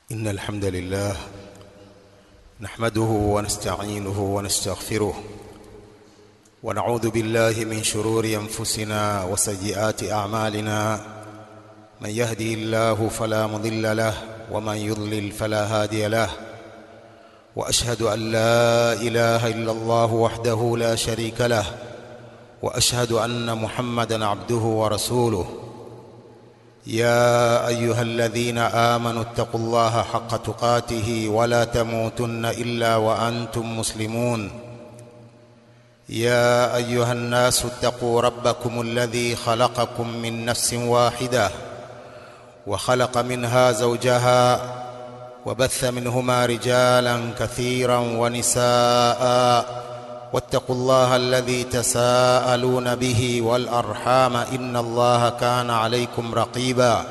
إن الحمد لله نحمده ونستعينه ونستغفره ونعوذ بالله من شرور أنفسنا وسيئات أعمالنا من يهدي الله فلا مضل له ومن يضلل فلا هادي له وأشهد أن لا إله إلا الله وحده لا شريك له وأشهد أن محمدا عبده ورسوله يا ايها الذين امنوا اتقوا الله حق تقاته ولا تموتن الا وانتم مسلمون يا ايها الناس اتقوا ربكم الذي خلقكم من نفس واحده وخلق منها زوجها وبث منهما رجالا كثيرا ونساء واتقوا الله الذي تساءلون به والارحام ان الله كان عليكم رقيبا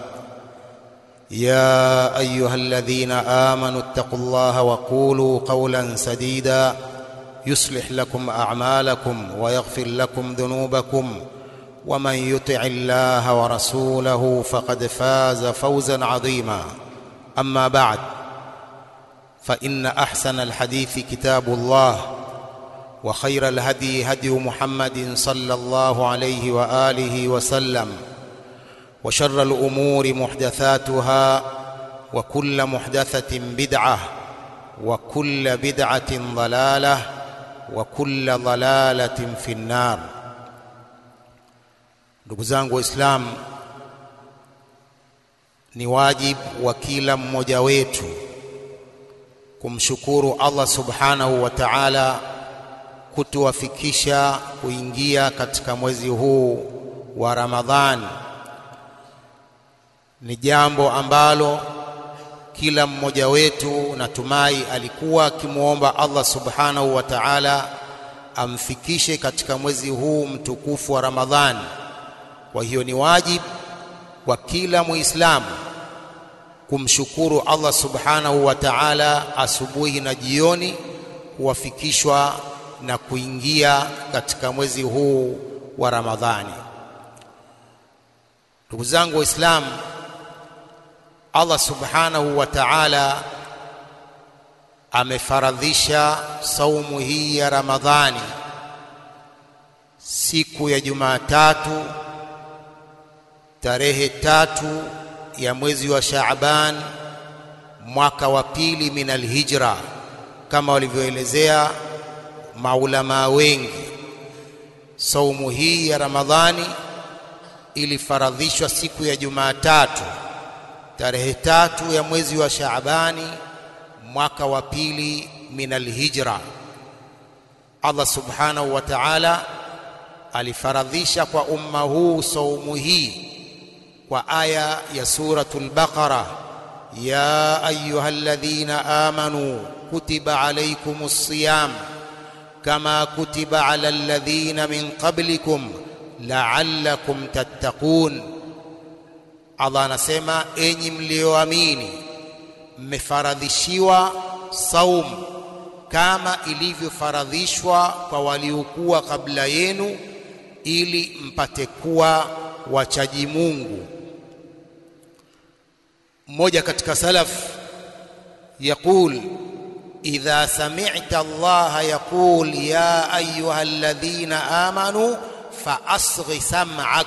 يا ايها الذين امنوا اتقوا الله وقولوا قولا سديدا يصلح لكم اعمالكم ويغفر لكم ذنوبكم ومن يطع الله ورسوله فقد فاز فوزا عظيما اما بعد فان احسن الحديث كتاب الله وخير الهدي هدي محمد صلى الله عليه واله وسلم وشر الامور محدثاتها وكل محدثه بدعه وكل بدعه ضلاله وكل ضلاله في النار ndugu zangu waislamu ni wajibu wa kila mmoja wetu kumshukuru Allah subhanahu wa ta'ala kutuwafikisha kuingia katika mwezi huu wa Ramadhani ni jambo ambalo kila mmoja wetu natumai alikuwa akimwomba Allah subhanahu wa ta'ala amfikishe katika mwezi huu mtukufu wa Ramadhani. Kwa hiyo ni wajibu kwa kila Muislamu kumshukuru Allah subhanahu wa ta'ala asubuhi na jioni kuwafikishwa na kuingia katika mwezi huu wa Ramadhani. Ndugu zangu Waislamu, Allah subhanahu wa ta'ala amefaradhisha saumu hii ya Ramadhani siku ya Jumatatu tarehe tatu ya mwezi wa Shaaban mwaka wa pili min alhijra kama walivyoelezea maulamaa wengi. Saumu hii ya Ramadhani ilifaradhishwa siku ya Jumatatu tarehe tatu ya mwezi wa Shaabani mwaka wa pili min alhijra. Allah subhanahu wa ta'ala alifaradhisha kwa umma huu saumu hii kwa aya ya suratul Baqara, ya ayyuhalladhina amanu kutiba alaykumus siyam kama kutiba ala alladhina min qablikum la'allakum tattaqun. Allah anasema enyi mlioamini, mmefaradhishiwa saumu kama ilivyofaradhishwa kwa waliokuwa kabla yenu, ili mpate kuwa wachaji Mungu. Mmoja katika salaf yaqul إذا سمعت الله يقول يا أيها الذين آمنوا فأصغ سمعك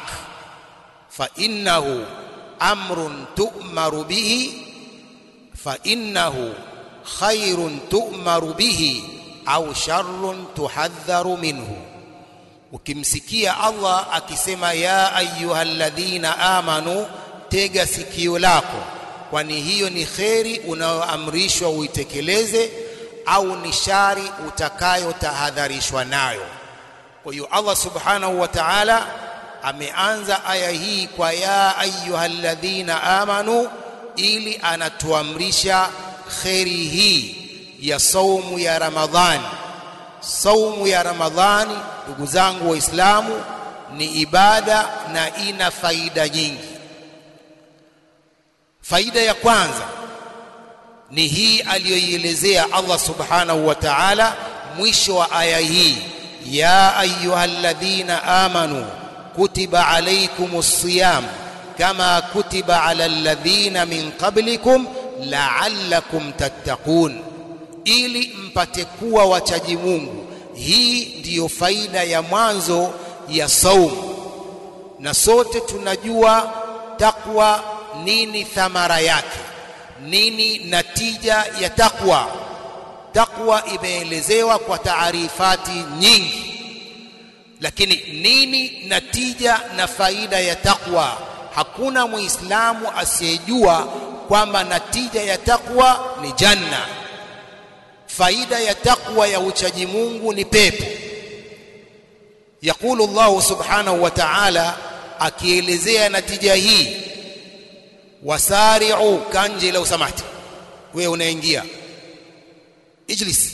فإنه أمر تؤمر به فإنه خير تؤمر به أو شر تحذر منه ukimsikia Allah akisema ya ayyuhalladhina amanu, tega sikio lako kwani hiyo ni kheri unayoamrishwa uitekeleze au ni shari utakayotahadharishwa nayo. Kwa hiyo Allah subhanahu wa ta'ala ameanza aya hii kwa ya ayyuhalladhina amanu, ili anatuamrisha kheri hii ya saumu ya Ramadhani. Saumu ya Ramadhani, ndugu zangu Waislamu, ni ibada na ina faida nyingi. Faida ya kwanza ni hii aliyoielezea Allah subhanahu wa ta'ala mwisho wa aya hii, ya ayyuhalladhina amanu kutiba alaykumus siyam kama kutiba ala alladhina min qablikum la'allakum tattaqun ili mpate kuwa wachaji Mungu hii ndiyo faida ya mwanzo ya saumu na sote tunajua takwa nini thamara yake nini natija ya takwa takwa imeelezewa kwa taarifati nyingi lakini nini natija na faida ya takwa hakuna muislamu asiyejua kwamba natija ya takwa ni janna faida ya takwa ya uchaji Mungu ni pepo yakulu Allah subhanahu wa ta'ala akielezea natija hii wasari'u kanje lau samahti wewe unaingia ijlis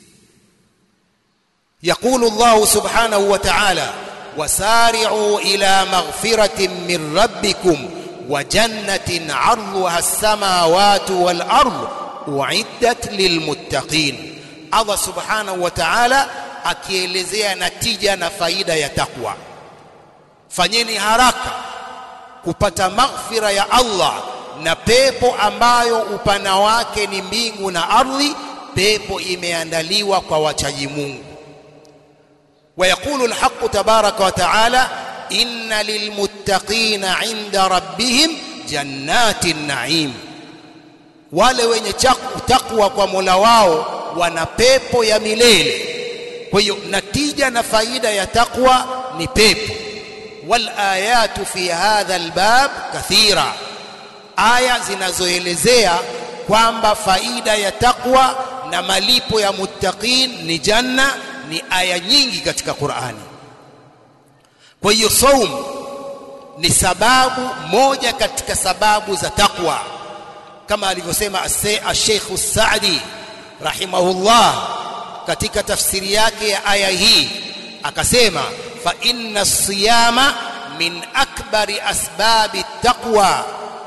يقول الله سبحانه وتعالى وسارعوا إلى مغفرة من ربكم وجنة عرضها السماوات والأرض أعدت للمتقين الله سبحانه وتعالى akielezea natija na faida ya takwa fanyeni haraka kupata maghfira ya Allah na pepo ambayo upana wake ni mbingu na ardhi pepo imeandaliwa kwa wachaji Mungu ويقول الحق تبارك وتعالى إن للمتقين عند ربهم جنات النعيم wale wenye takwa kwa Mola wao wana pepo ya milele kwa hiyo natija na faida ya takwa ni pepo wal ayatu fi hadha albab kathira aya zinazoelezea kwamba faida ya takwa na malipo ya muttaqin ni janna ni aya nyingi katika Qur'ani. Kwa hiyo saum ni sababu moja katika sababu za takwa kama alivyosema Sheikh Saadi rahimahullah katika tafsiri yake ya aya hii akasema fa inna siyama min akbari asbabi taqwa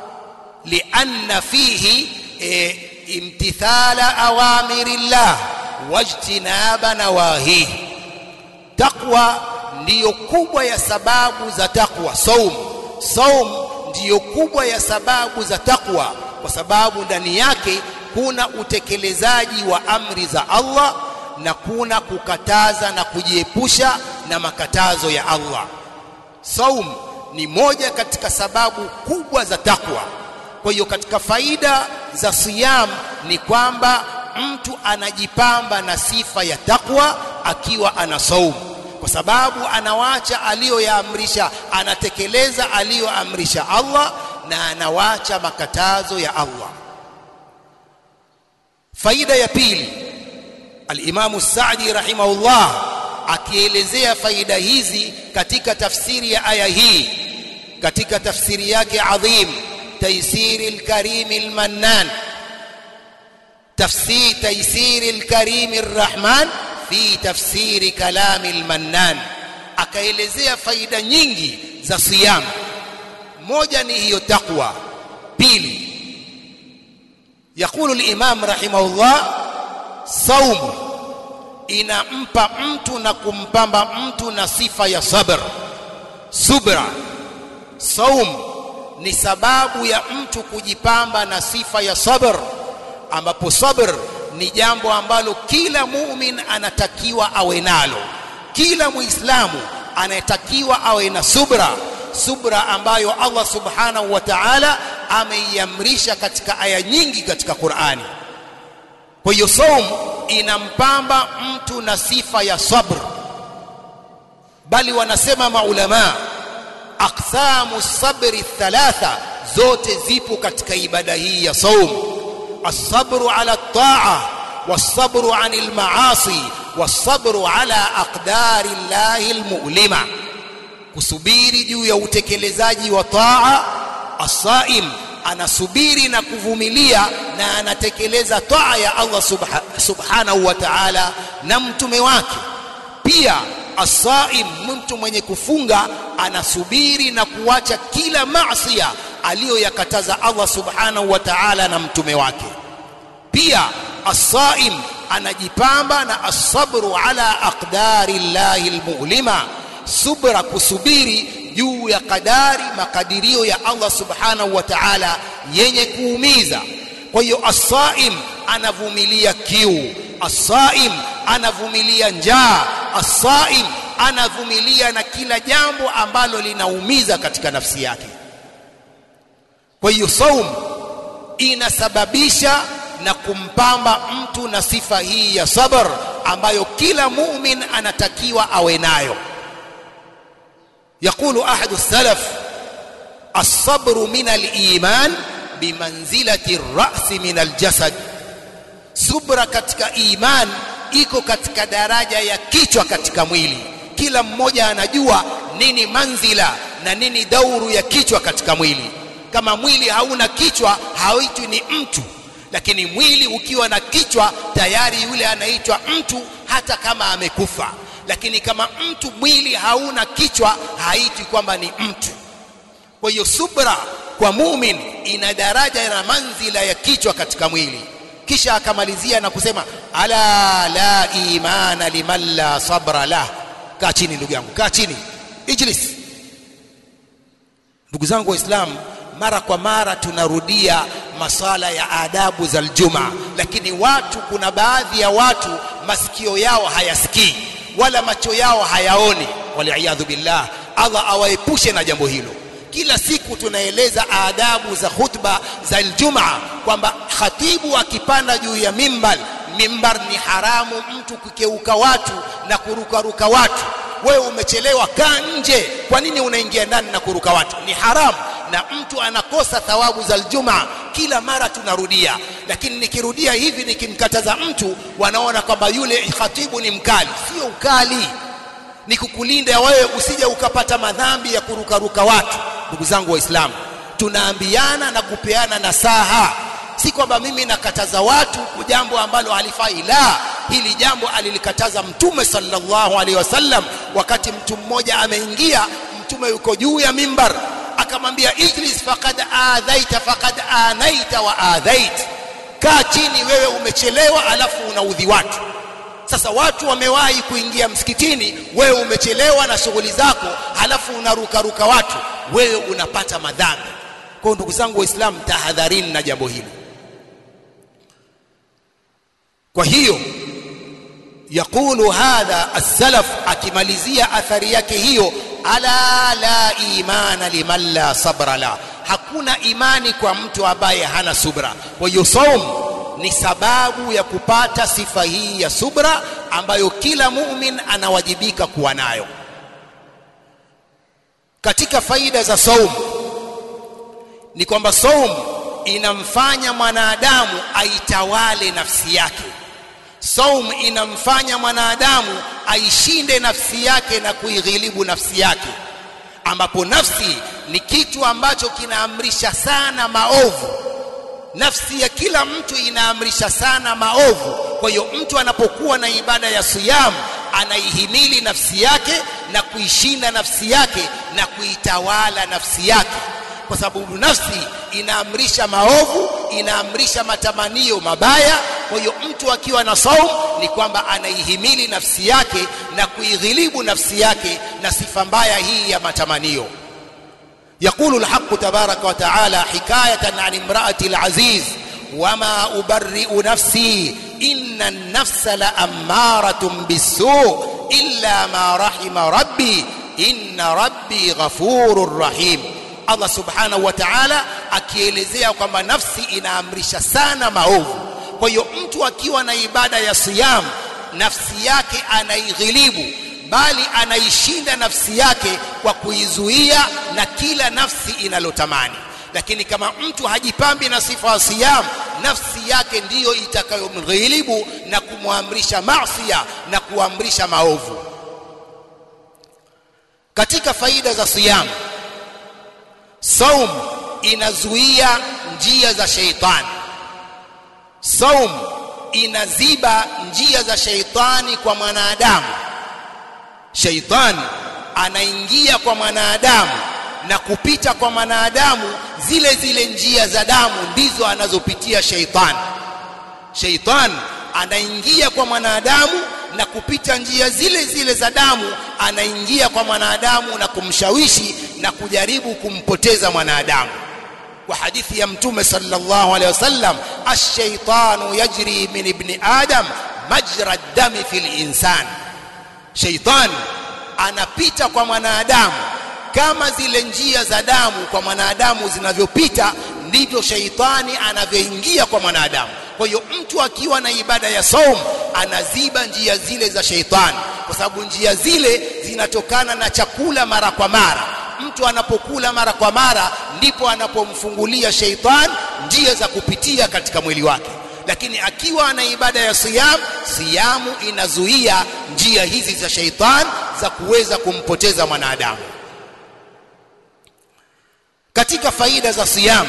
lianna fihi e, imtithala awamirillah wajtinaba nawahihi takwa ndiyo kubwa ya sababu za takwa saum saum ndiyo kubwa ya sababu za takwa kwa sababu ndani yake kuna utekelezaji wa amri za Allah na kuna kukataza na kujiepusha na makatazo ya Allah saum ni moja katika sababu kubwa za takwa kwa hiyo katika faida za siyam ni kwamba mtu anajipamba na sifa ya takwa akiwa ana saumu kwa sababu anawacha aliyoyaamrisha anatekeleza aliyoamrisha Allah na anawacha makatazo ya Allah faida ya pili al-Imam Sa'di rahimahullah akielezea faida hizi katika tafsiri ya aya hii katika tafsiri yake adhim taysiri al-karim al-mannan تفسير تيسير الكريم الرحمن في تفسير كلام المنان akaelezea faida nyingi za siyam moja ni hiyo takwa pili يقول الامام رحمه الله صوم inampa mtu na kumpamba mtu na sifa ya sabr subra saum ni sababu ya mtu kujipamba na sifa ya sabr ambapo sabr ni jambo ambalo kila mumin anatakiwa awe nalo kila muislamu anayetakiwa awe na subra subra ambayo Allah subhanahu wa ta'ala ameiamrisha katika aya nyingi katika Qur'ani kwa hiyo saum inampamba mtu na sifa ya sabr bali wanasema maulama aqsamu sabri thalatha zote zipo katika ibada hii ya saum الصبر على الطاعة والصبر عن المعاصي والصبر على أقدار الله المؤلمة kusubiri juu ya utekelezaji wa taa asaim anasubiri na kuvumilia na anatekeleza taa ya Allah subha, subhanahu wa ta'ala na mtume wake pia asaim mtu mwenye kufunga anasubiri na kuacha kila maasiya aliyoyakataza Allah subhanahu wa ta'ala na mtume wake pia as-saim anajipamba na as-sabru ala aqdari llahi almu'lima subra kusubiri juu ya kadari makadirio ya Allah subhanahu wa ta'ala yenye kuumiza kwa hiyo as-saim anavumilia kiu as-saim anavumilia njaa as-saim anavumilia na kila jambo ambalo linaumiza katika nafsi yake kwa hiyo saum inasababisha na kumpamba mtu na sifa hii ya sabr ambayo kila mumin anatakiwa awe nayo يقول أحد السلف الصبر من الإيمان بمنزلة الرأس من الجسد subra katika iman iko katika daraja ya kichwa katika mwili kila mmoja anajua nini manzila na nini dauru ya kichwa katika mwili kama mwili hauna kichwa haitwi ni mtu lakini mwili ukiwa na kichwa tayari yule anaitwa mtu hata kama amekufa lakini kama mtu mwili hauna kichwa haitwi kwamba ni mtu kwa hiyo subra kwa mumin ina daraja na manzila ya kichwa katika mwili kisha akamalizia na kusema ala la imana liman la sabra lah kaa chini ndugu yangu kaa chini ijlis ndugu zangu waislamu mara kwa mara tunarudia masala ya adabu za aljuma lakini watu kuna baadhi ya watu masikio yao hayasikii wala macho yao hayaoni waliyadhu billah Allah awaepushe na jambo hilo kila siku tunaeleza adabu za khutba za Ijumaa kwamba khatibu akipanda juu ya mimbar mimbar ni haramu mtu kukeuka watu na kurukaruka watu wewe umechelewa kaa nje kwa nini unaingia ndani na kuruka watu ni haramu na mtu anakosa thawabu za Ijumaa kila mara tunarudia lakini nikirudia hivi nikimkataza mtu wanaona kwamba yule khatibu ni mkali sio ukali ni kukulinda wewe usije ukapata madhambi ya kurukaruka watu ndugu zangu waislamu tunaambiana na kupeana nasaha si kwamba mimi nakataza watu jambo ambalo halifai la hili jambo alilikataza mtume sallallahu alaihi wasallam wakati mtu mmoja ameingia mtume yuko juu ya mimbar akamwambia ijlis faqad adhaita faqad anaita wa adhait kaa chini wewe umechelewa alafu unaudhi watu sasa watu wamewahi kuingia msikitini wewe umechelewa na shughuli zako halafu unarukaruka watu wewe unapata madhambi kwa ndugu zangu waislamu tahadharini na jambo hili kwa hiyo yakulu hadha as-salaf akimalizia athari yake hiyo ala la imana liman la sabra la hakuna imani kwa mtu ambaye hana subra kwa hiyo saum ni sababu ya kupata sifa hii ya subra ambayo kila mumin anawajibika kuwa nayo katika faida za saum ni kwamba saum inamfanya mwanadamu aitawale nafsi yake saum inamfanya mwanadamu aishinde nafsi yake na kuighilibu nafsi yake ambapo nafsi ni kitu ambacho kinaamrisha sana maovu nafsi ya kila mtu inaamrisha sana maovu kwa hiyo mtu anapokuwa na ibada ya siyam anaihimili nafsi yake na kuishinda nafsi yake na kuitawala nafsi yake kwa sababu nafsi inaamrisha maovu inaamrisha matamanio mabaya kwa hiyo mtu akiwa na saum ni kwamba anaihimili nafsi yake na kuighilibu nafsi yake na sifa mbaya hii ya matamanio يقول الحق تبارك وتعالى حكاية عن امرأة العزيز وما أبرئ نفسي إن النفس لأمارة بالسوء إلا ما رحم ربي إن ربي غفور رحيم Allah subhanahu wa ta'ala akielezea kwamba nafsi inaamrisha sana maovu. Kwa hiyo mtu akiwa na ibada ya siyam, nafsi yake anaighilibu, bali anaishinda nafsi yake kwa kuizuia na kila nafsi inalotamani. Lakini kama mtu hajipambi na sifa ya siyam, nafsi yake ndiyo itakayomghilibu na kumwamrisha maasiya na kuamrisha maovu. Katika faida za siyam, saum inazuia njia za sheitani saum inaziba njia za sheitani kwa mwanadamu sheitani anaingia kwa mwanadamu na kupita kwa mwanadamu zile zile njia za damu ndizo anazopitia sheitani sheitani anaingia kwa mwanadamu na kupita njia zile zile za damu anaingia kwa mwanadamu na kumshawishi na kujaribu kumpoteza mwanadamu kwa hadithi ya mtume sallallahu alaihi wasallam ash-shaytanu yajri min ibni adam majra dami fil insan shaytan anapita kwa mwanadamu kama zile njia za damu kwa mwanadamu zinavyopita ndivyo shaitani anavyoingia kwa mwanadamu kwa hiyo mtu akiwa na ibada ya saum anaziba njia zile za shaitani kwa sababu njia zile zinatokana na chakula mara kwa mara mtu anapokula mara kwa mara ndipo anapomfungulia sheitan njia za kupitia katika mwili wake lakini akiwa ana ibada ya siyam siyamu inazuia njia hizi za sheitan za kuweza kumpoteza mwanadamu katika faida za siyam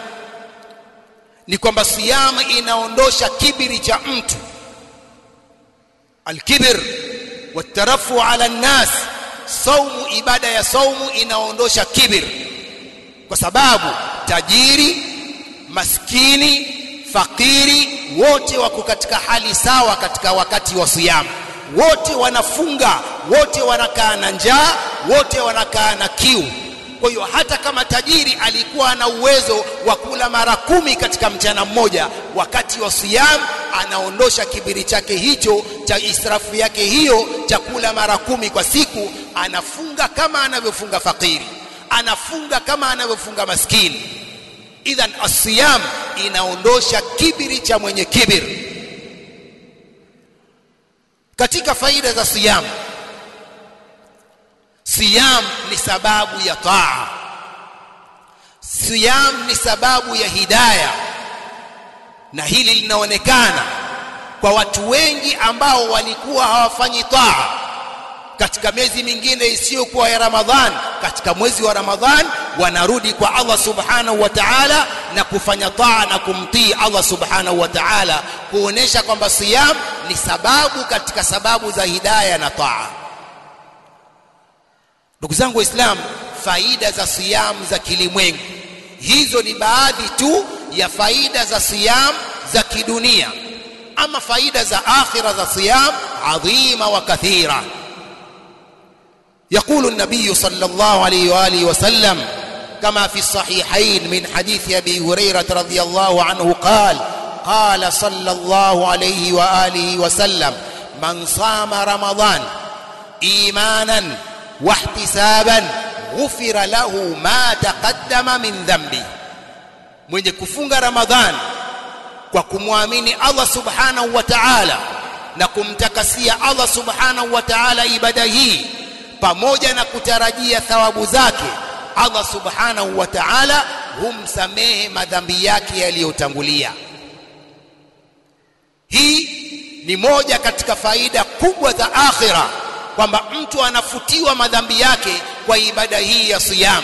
ni kwamba siyam inaondosha kibiri cha mtu alkibir watarafu ala nnas saumu ibada ya saumu inaondosha kibir kwa sababu tajiri maskini fakiri wote wako katika hali sawa katika wakati wa siyamu wote wanafunga wote wanakaa na njaa wote wanakaa na kiu kwa hiyo hata kama tajiri alikuwa na uwezo wa kula mara kumi katika mchana mmoja wakati wa siyam anaondosha kibiri chake hicho cha israfu yake hiyo chakula mara kumi kwa siku anafunga kama anavyofunga fakiri anafunga kama anavyofunga maskini idhan asiyam inaondosha kibiri cha mwenye kibiri katika faida za siyam siyam ni sababu ya taa siyam ni sababu ya hidaya na hili linaonekana kwa watu wengi ambao walikuwa hawafanyi taa katika miezi mingine isiyokuwa ya Ramadhan katika mwezi wa Ramadhan wanarudi kwa Allah subhanahu wa ta'ala na kufanya taa na kumtii Allah subhanahu wa ta'ala kuonesha kwamba siyam ni sababu katika sababu za hidaya na taa ndugu zangu waislamu faida za siyam za kilimwengu hizo ni baadhi tu ya faida za siyam za kidunia ama faida za akhira za siyam adhima wa kathira يقول النبي صلى الله عليه واله وسلم كما في الصحيحين من حديث ابي هريره رضي الله عنه قال قال صلى الله عليه واله وسلم من صام رمضان ايمانا واحتسابا غفر له ما تقدم من ذنبه mwenye kufunga ramadhan kwa kumwamini Allah subhanahu wa ta'ala na kumtakasia Allah subhanahu wa ta'ala ibada hii pamoja na kutarajia thawabu zake Allah subhanahu wa ta'ala humsamehe madhambi yake yaliyotangulia hii ni moja katika faida kubwa za akhira kwamba mtu anafutiwa madhambi yake kwa ibada hii ya siyam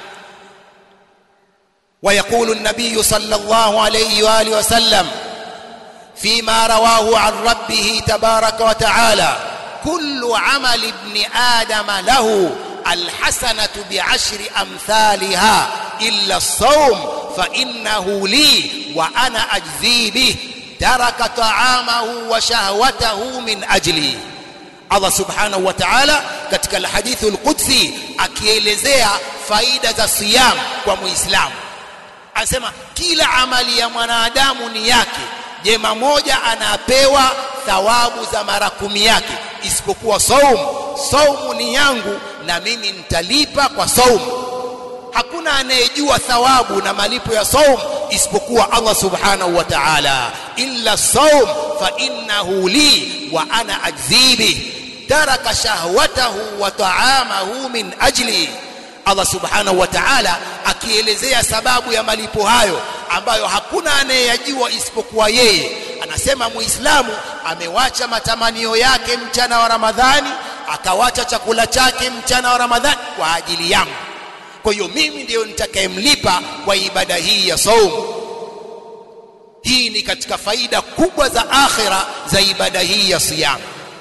ويقول النبي صلى الله عليه واله وسلم فيما رواه عن ربه تبارك وتعالى كل عمل ابن آدم له الحسنة بعشر أمثالها إلا الصوم فإنه لي وأنا أجزي به ترك طعامه وشهوته من أجلي Allah subhanahu wa ta'ala katika alhadithu alqudsi akielezea faida za siyam kwa muislamu anasema kila amali ya mwanadamu ni yake jema moja anapewa thawabu za mara kumi yake isipokuwa saumu saumu ni yangu na mimi nitalipa kwa saumu hakuna anayejua thawabu na malipo ya saum isipokuwa Allah subhanahu wa ta'ala illa saum fa innahu li wa ana ajzibi taraka shahwatahu wa ta'amahu min ajli Allah subhanahu wa ta'ala akielezea sababu ya malipo hayo ambayo hakuna anayeyajua isipokuwa yeye anasema muislamu amewacha matamanio yake mchana wa ramadhani akawacha chakula chake mchana wa ramadhani kwa ajili yangu kwa hiyo mimi ndiyo nitakayemlipa kwa ibada hii ya saumu hii ni katika faida kubwa za akhira za ibada hii ya siyam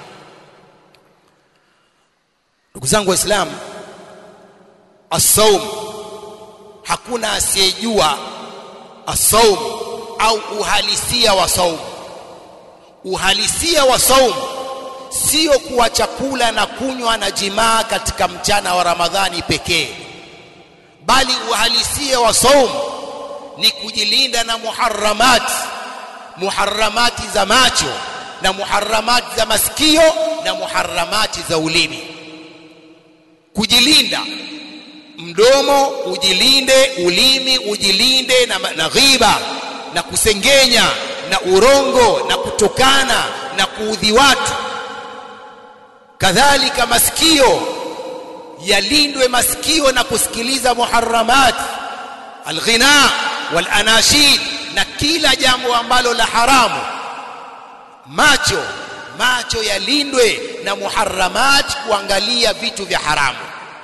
ndugu zangu waislamu as-saum hakuna asiyejua as-saum au uhalisia wa saum uhalisia wa saum sio kuwa chakula na kunywa na jimaa katika mchana wa ramadhani pekee bali uhalisia wa saum ni kujilinda na muharramati muharramati za macho na muharramati za masikio na muharramati za ulimi kujilinda mdomo ujilinde ulimi ujilinde na, na ghiba na kusengenya na urongo na kutokana na kuudhi watu kadhalika masikio yalindwe masikio na kusikiliza muharramat alghina walanashid na kila jambo ambalo la haramu macho macho yalindwe na muharramat kuangalia vitu vya haramu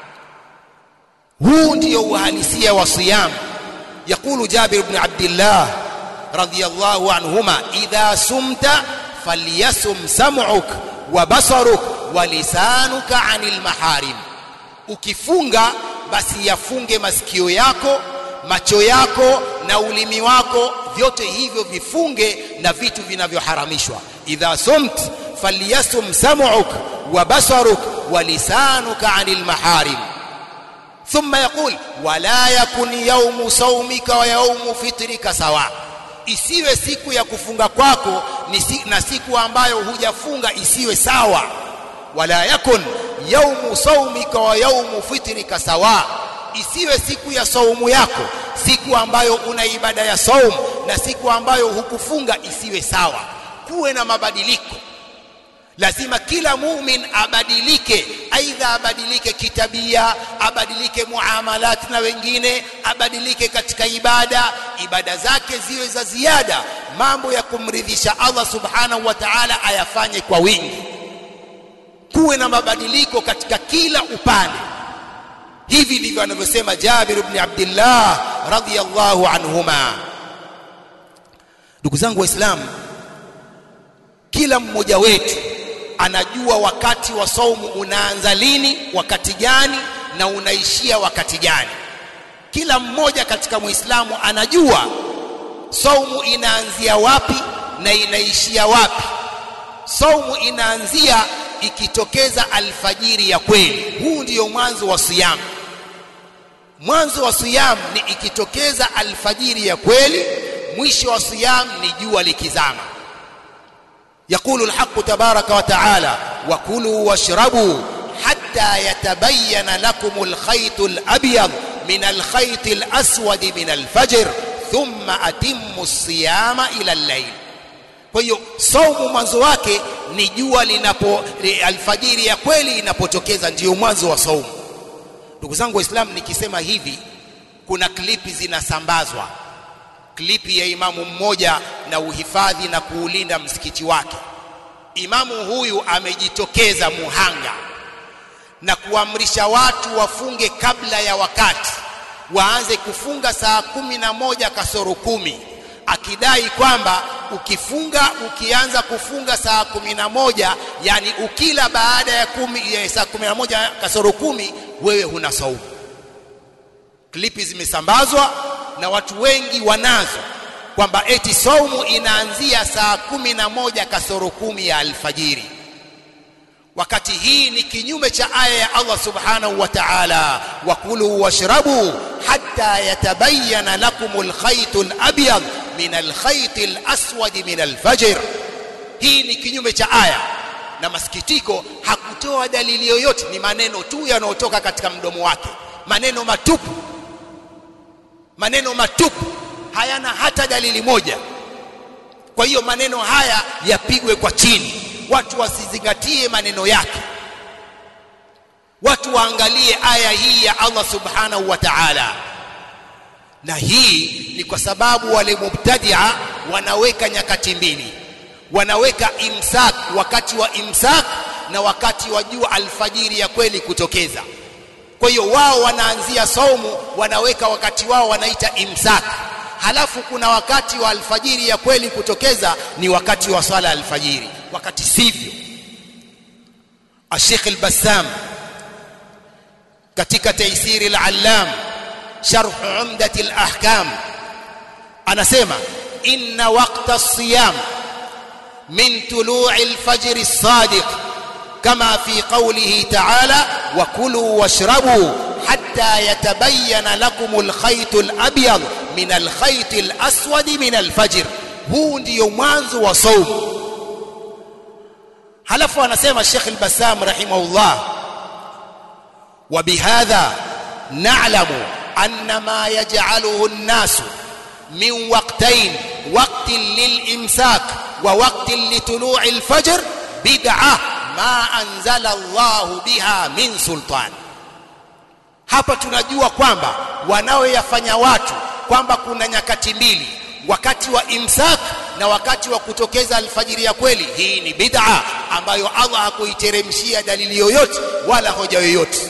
huu ndio uhalisia wa siyam يقول جابر بن عبد الله رضي الله عنهما إذا سمت فليسم سمعك وبصرك ولسانك عن المحارم ukifunga basi yafunge masikio yako macho yako na ulimi wako vyote hivyo vifunge na vitu vinavyoharamishwa idha sumt falyasum sam'uk wa basaruk wa lisanuka 'anil maharim thumma yaqul wala yakun yawmu sawmika wa yawmu fitrika sawa isiwe siku ya kufunga kwako na siku ambayo hujafunga isiwe sawa wala yakun yaumu saumika wa yaumu fitrika sawa isiwe siku ya saumu yako siku ambayo una ibada ya saum na siku ambayo hukufunga isiwe sawa kuwe na mabadiliko lazima kila mumin abadilike aidha abadilike kitabia abadilike muamalat na wengine abadilike katika ibada ibada zake ziwe za ziada mambo ya kumridhisha Allah subhanahu wa ta'ala ayafanye kwa wingi kuwe na mabadiliko katika kila upande hivi ndivyo anavyosema Jabir ibn Abdullah radhiyallahu anhuma ndugu zangu waislamu kila mmoja wetu anajua wakati wa saumu unaanza lini wakati gani na unaishia wakati gani kila mmoja katika muislamu anajua saumu inaanzia wapi na inaishia wapi saumu inaanzia ikitokeza alfajiri ya kweli huu ndiyo mwanzo wa siyam mwanzo wa siyam ni ikitokeza alfajiri ya kweli mwisho wa siyam ni jua likizama يقول الحق تبارك وتعالى وكلوا واشربوا حتى يتبين لكم الخيط الأبيض من الخيط الأسود من الفجر ثم أتموا الصيام إلى الليل kwa hiyo saumu mwanzo wake ni jua linapo alfajiri ya kweli inapotokeza ndiyo mwanzo wa saumu ndugu zangu waislamu nikisema hivi kuna klipi zinasambazwa klipi ya imamu mmoja na uhifadhi na kuulinda msikiti wake imamu huyu amejitokeza muhanga na kuamrisha watu wafunge kabla ya wakati waanze kufunga saa kumi na moja kasoro kumi akidai kwamba ukifunga ukianza kufunga saa kumi na moja yani ukila baada ya kumi ya saa kumi na moja kasoro kumi wewe huna saumu klipi zimesambazwa na watu wengi wanazo kwamba eti saumu inaanzia saa kumi na moja kasoro kumi ya alfajiri wakati hii ni kinyume cha aya ya Allah subhanahu wa ta'ala wakulu washrabu hatta yatabayyana lakum alkhayt alabyad min alkhayt alaswad min alfajr hii ni kinyume cha aya na masikitiko hakutoa dalili yoyote ni maneno tu yanayotoka katika mdomo wake maneno matupu maneno matupu hayana hata dalili moja kwa hiyo maneno haya yapigwe kwa chini watu wasizingatie maneno yake watu waangalie aya hii ya Allah subhanahu wa ta'ala na hii ni kwa sababu wale mubtadia wanaweka nyakati mbili wanaweka imsak wakati wa imsak na wakati wa jua alfajiri ya kweli kutokeza kwa hiyo wao wanaanzia saumu wanaweka wakati wao wanaita imsak halafu kuna wakati wa alfajiri ya kweli kutokeza ni wakati wa swala alfajiri wakati sivyo Sheikh al-Bassam katika Taysir al-Allam sharh Umdat al-Ahkam anasema inna waqta as-siyam min tulu'i al-fajr as-sadiq kama fi qawlihi ta'ala wa kulu washrabu hatta yatabayyana lakum al-khayt al-abyad min alkhayt alaswad min alfajr huu ndiyo mwanzo wa saumu halafu anasema Sheikh al-Bassam rahimahullah wa bihadha na'lamu anna ma yaj'aluhu an-nasu min waqtayn waqtin lil-imsak wa waqtin litulu'i al-fajr bid'ah ma anzala Allah biha min sultan hapa tunajua kwamba wanaoyafanya watu kwamba kuna nyakati mbili wakati wa imsak na wakati wa kutokeza alfajiri ya kweli hii ni bid'a ambayo Allah hakuiteremshia dalili yoyote wala hoja yoyote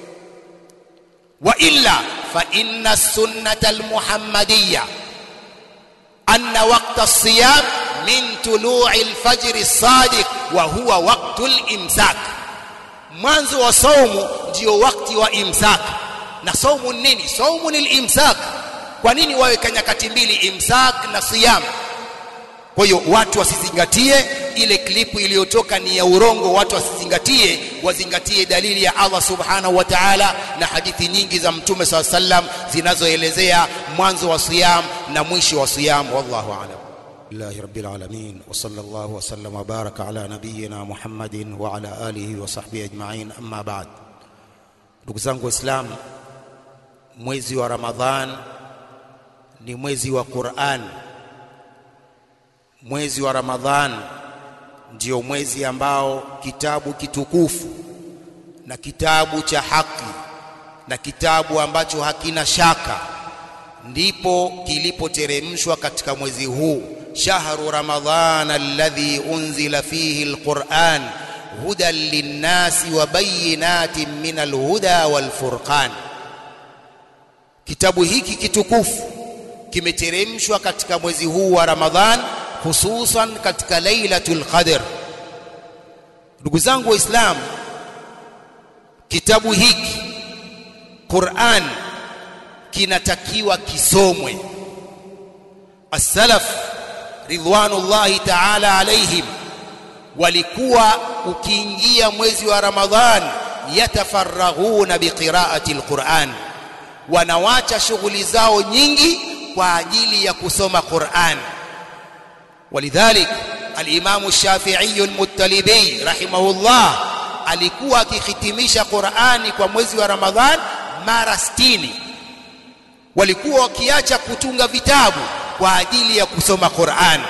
wa illa fa inna sunnata almuhammadiyya anna waqta as-siyam min tulu'i al-fajr as-sadiq wa huwa waqtu al-imsak mwanzo wa saumu ndio wakati wa imsak na saumu nini saumu ni al-imsak kwa nini waweka nyakati mbili imsak na siyam kwa hiyo watu wasizingatie ile klipu iliyotoka ni ya urongo watu wasizingatie wazingatie dalili ya Allah subhanahu wa ta'ala na hadithi nyingi za mtume SAW sallam zinazoelezea mwanzo wa siyam na mwisho wa siyam wallahu a'lam لله رب العالمين وصلى الله وسلم وبارك على نبينا محمد وعلى آله وصحبه أجمعين أما بعد ndugu zangu waislamu mwezi wa ramadhan ni mwezi wa Qur'an mwezi wa ramadhan ndio mwezi ambao kitabu kitukufu na kitabu cha haki na kitabu ambacho hakina shaka ndipo kilipoteremshwa katika mwezi huu shahru ramadhana alladhi unzila fihi alquran hudan linnasi wa bayinatin min alhuda walfurqan kitabu hiki kitukufu kimeteremshwa katika mwezi huu wa ramadhan hususan katika lailatul qadr ndugu zangu waislamu kitabu hiki Qur'an kinatakiwa kisomwe as-salaf ridwanullahi ta'ala alaihim walikuwa ukiingia mwezi wa ramadhan yatafarraghuna biqira'ati al-Qur'an wanawacha shughuli zao nyingi kwa ajili ya kusoma Qur'an ولذلك الإمام الشافعي المتلبي رحمه الله alikuwa akihitimisha Qur'ani kwa mwezi wa Ramadhan mara 60 walikuwa wakiacha kutunga vitabu kwa ajili ya kusoma Qur'an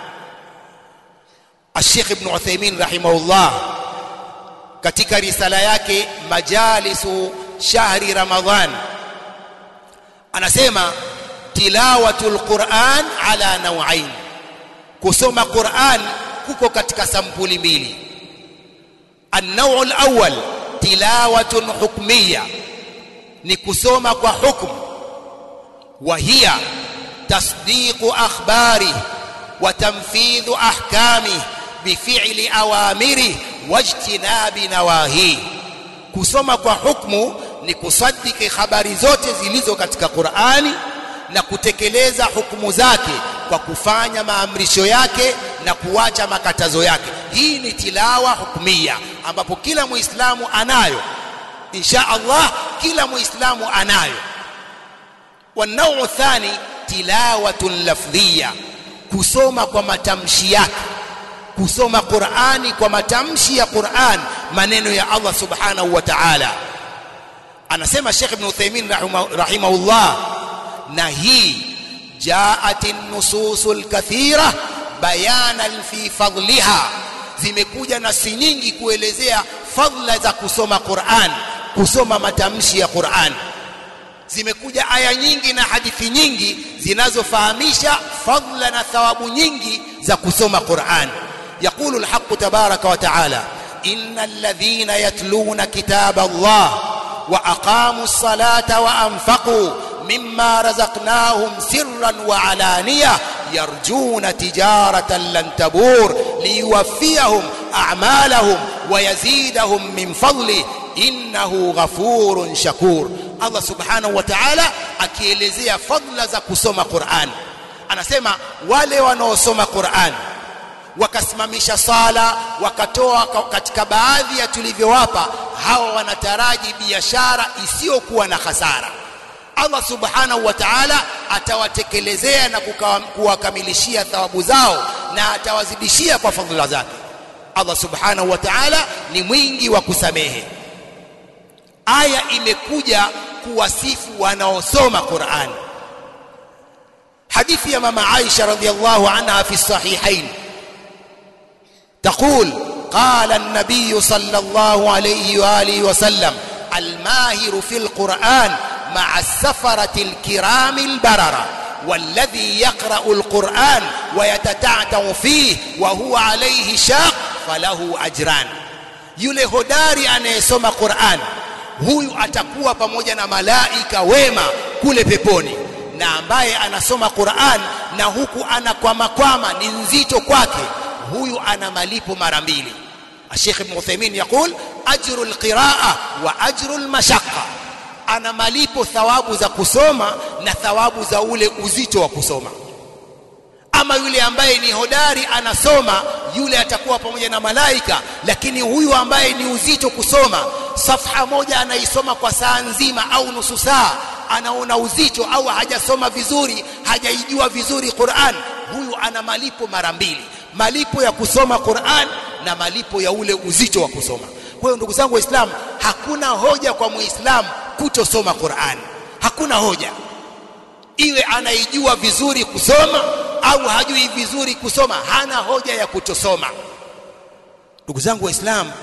Sheikh Ibn Uthaymeen rahimahullah katika risala yake Majalisu Shahri Ramadhan anasema tilawatul Qur'an ala naw'ain kusoma Qur'an kuko katika sampuli mbili النوع الأول تلاوة حكمية نكسوم وحكم وهي تصديق أخباره وتنفيذ أحكامه بفعل أوامره واجتناب نواهيه kusoma kwa hukmu ni kusadiki habari zote zilizo katika Qur'ani na kutekeleza hukumu zake kwa kufanya maamrisho yake na kuacha makatazo yake hii ni tilawa hukumia ambapo kila muislamu anayo insha Allah kila muislamu anayo wanao thani tilawatun lafdhiya kusoma kwa matamshi yake kusoma Qur'ani kwa matamshi ya Qur'an maneno ya Allah subhanahu wa ta'ala anasema Sheikh Ibn Uthaymeen rahimahullah na hii جاءت النصوص الكثيرة بيانا في فضلها zimekuja nasi nyingi kuelezea fadhila za kusoma Qur'an kusoma matamshi ya Qur'an zimekuja aya nyingi na hadithi nyingi zinazofahamisha fadhila na thawabu nyingi za kusoma Qur'an يقول الحق تبارك وتعالى إن الذين يتلون كتاب الله وأقاموا الصلاة وأنفقوا مما رزقناهم سرا وعلانية يرجون تجارة لن تبور ليوفيهم أعمالهم ويزيدهم من فضله إنه غفور شكور الله سبحانه وتعالى akielezea fadla za kusoma Qur'an anasema wale wanaosoma Qur'an wakasimamisha sala wakatoa katika baadhi ya tulivyowapa hawa wanataraji biashara isiyokuwa na hasara Allah subhanahu wa ta'ala atawatekelezea na kuwakamilishia thawabu zao na atawazidishia kwa fadhila zake Allah subhanahu wa ta'ala ni mwingi wa kusamehe aya imekuja kuwasifu wanaosoma Qur'an hadithi ya mama Aisha radhiyallahu anha fi sahihain تقول قال النبي صلى الله عليه واله وسلم الماهر في القرآن مع السفرة الكرام البررة والذي يقرأ القرآن ويتتعتع فيه وهو عليه شاق falahu ajran yule hodari anayesoma Qur'an huyu atakuwa pamoja na malaika wema kule peponi na ambaye anasoma Qur'an na huku anakwamakwama ni nzito kwake huyu ana malipo mara mbili Sheikh Ibn Uthaymeen yakul ajru alqiraa wa ajru almashaqqa ana malipo thawabu za kusoma na thawabu za ule uzito wa kusoma ama yule ambaye ni hodari anasoma yule atakuwa pamoja na malaika lakini huyu ambaye ni uzito kusoma safha moja anaisoma kwa saa nzima au nusu saa anaona uzito au hajasoma vizuri hajaijua vizuri Qur'an huyu ana malipo mara mbili malipo ya kusoma Qur'an na malipo ya ule uzito wa kusoma kwa hiyo ndugu zangu waislamu hakuna hoja kwa muislamu kutosoma Qur'an hakuna hoja iwe anaijua vizuri kusoma au hajui vizuri kusoma hana hoja ya kutosoma ndugu zangu waislamu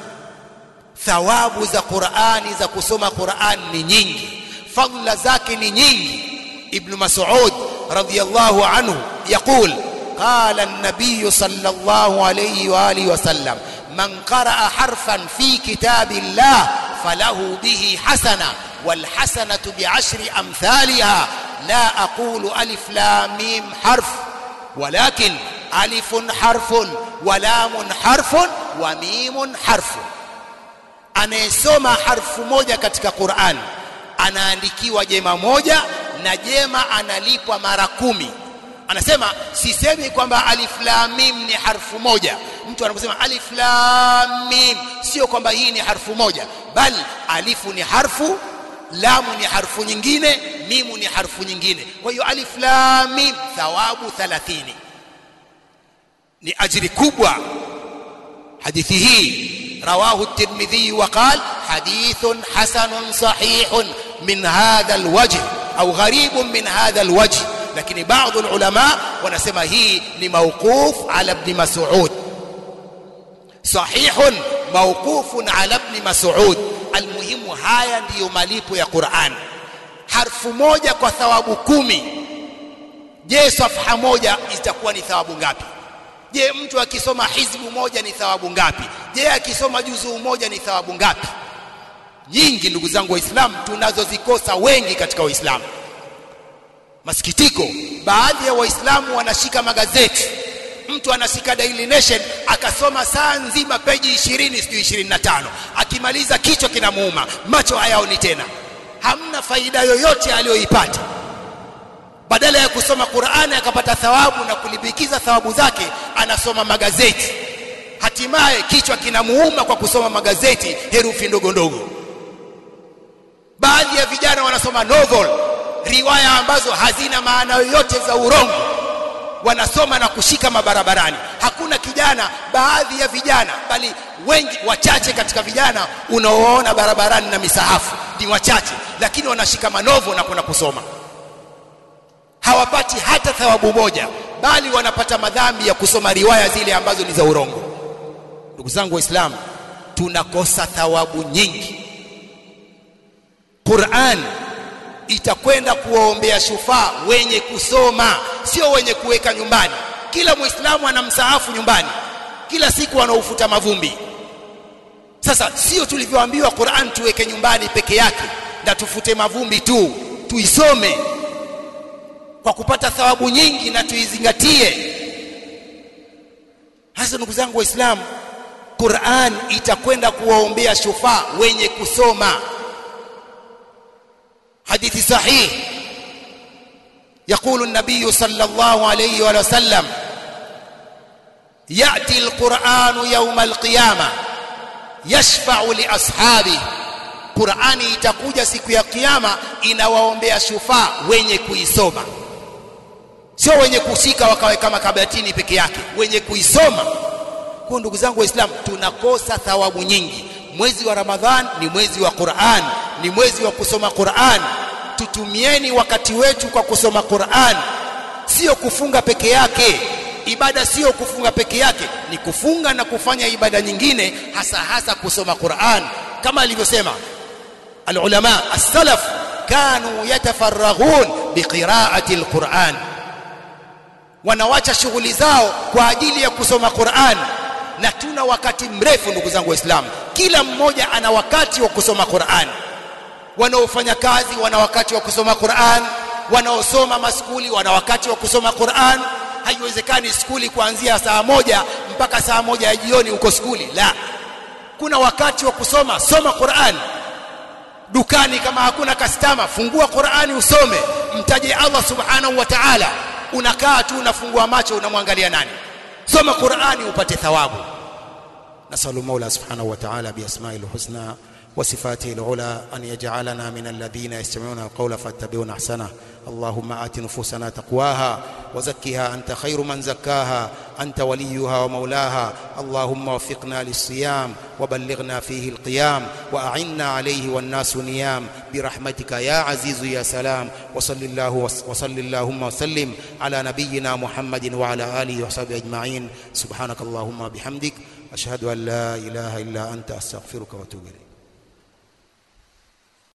thawabu za Qur'ani za kusoma Qur'an ni nyingi fadla zake ni nyingi ibn Mas'ud radhiyallahu anhu يقول قال النبي صلى الله عليه واله وسلم من قرأ حرفا في كتاب الله فله به حسنه والحسنه بعشر امثالها لا اقول الف لام ميم حرف ولكن ألف حرف ولام حرف وميم حرف anayesoma harfu moja katika Qur'an anaandikiwa jema moja na jema analipwa mara kumi anasema sisemi kwamba alif lam mim ni harfu moja mtu anaposema alif lam mim sio kwamba hii ni harfu moja bali alifu ni harfu lamu ni harfu nyingine mimu ni harfu nyingine kwa hiyo alif lam mim thawabu 30 ni ajiri kubwa hadithi hii رواه الترمذي وقال حديث حسن صحيح من هذا الوجه أو غريب من هذا الوجه لكن بعض العلماء ونسمى هي لموقوف على ابن مسعود صحيح موقوف على ابن مسعود المهم haya ndiyo malipo ya Qur'an harfu moja kwa thawabu kumi je safha moja itakuwa ni thawabu ngapi je mtu akisoma hizbu moja ni thawabu ngapi je akisoma juzuu moja ni thawabu ngapi nyingi ndugu zangu waislamu tunazozikosa wengi katika waislamu masikitiko baadhi ya waislamu wanashika magazeti mtu anashika Daily Nation akasoma saa nzima peji 20 sijui 25 akimaliza kichwa kinamuuma macho hayaoni tena hamna faida yoyote aliyoipata badala ya kusoma Qur'ani akapata thawabu na kulibikiza thawabu zake anasoma magazeti hatimaye kichwa kinamuuma kwa kusoma magazeti herufi ndogo ndogo baadhi ya vijana wanasoma novel riwaya ambazo hazina maana yoyote za urongo wanasoma na kushika mabarabarani hakuna kijana baadhi ya vijana bali wengi wachache katika vijana unaoona barabarani na misahafu ni wachache lakini wanashika manovo na kwenda kusoma hawapati hata thawabu moja bali wanapata madhambi ya kusoma riwaya zile ambazo ni za urongo ndugu zangu waislamu tunakosa thawabu nyingi Qur'an itakwenda kuwaombea shufaa wenye kusoma sio wenye kuweka nyumbani kila muislamu ana msaafu nyumbani kila siku anaufuta mavumbi sasa sio tulivyoambiwa Qur'an tuweke nyumbani peke yake na tufute mavumbi tu tuisome kwa kupata thawabu nyingi na tuizingatie hasa ndugu zangu waislamu Qur'an itakwenda kuwaombea shufaa wenye kusoma hadithi sahih يقول النبي صلى الله عليه وسلم يأتي القرآن يوم القيامة يشفع لأصحابه Qur'ani itakuja siku ya kiyama inawaombea shufaa wenye kuisoma sio wenye kushika wakaweka makabatini peke yake wenye kuisoma kwa ndugu zangu waislamu tunakosa thawabu nyingi mwezi wa ramadhan ni mwezi wa Qur'an ni mwezi wa kusoma Qur'an tutumieni wakati wetu kwa kusoma Qur'an sio kufunga peke yake ibada sio kufunga peke yake ni kufunga na kufanya ibada nyingine hasa hasa kusoma Qur'an kama alivyosema alulama as-salaf kanu yatafarraghun biqira'ati al-Qur'an wanawacha shughuli zao kwa ajili ya kusoma Qur'an na tuna wakati mrefu ndugu zangu waislamu kila mmoja ana wakati wa kusoma Qur'an wanaofanya kazi wana wakati wa kusoma Qur'an wanaosoma maskuli wana wakati wa kusoma Qur'an haiwezekani skuli kuanzia saa moja mpaka saa moja ya jioni uko skuli la kuna wakati wa kusoma soma Qur'an dukani kama hakuna kastama fungua Qur'ani usome mtaje Allah subhanahu wa ta'ala unakaa tu unafungua macho unamwangalia nani soma Qur'ani upate thawabu nasallu Mola subhanahu wa ta'ala bi asma'il husna وصفاته العلى أن يجعلنا من الذين يستمعون القول فاتبعون أحسنه اللهم آت نفوسنا تقواها وزكها أنت خير من زكاها أنت وليها ومولاها اللهم وفقنا للصيام وبلغنا فيه القيام وأعنا عليه والناس نيام برحمتك يا عزيز يا سلام وصل الله وصل اللهم وسلم على نبينا محمد وعلى آله وصحبه أجمعين سبحانك اللهم بحمدك أشهد أن لا إله إلا أنت أستغفرك وأتوب إليك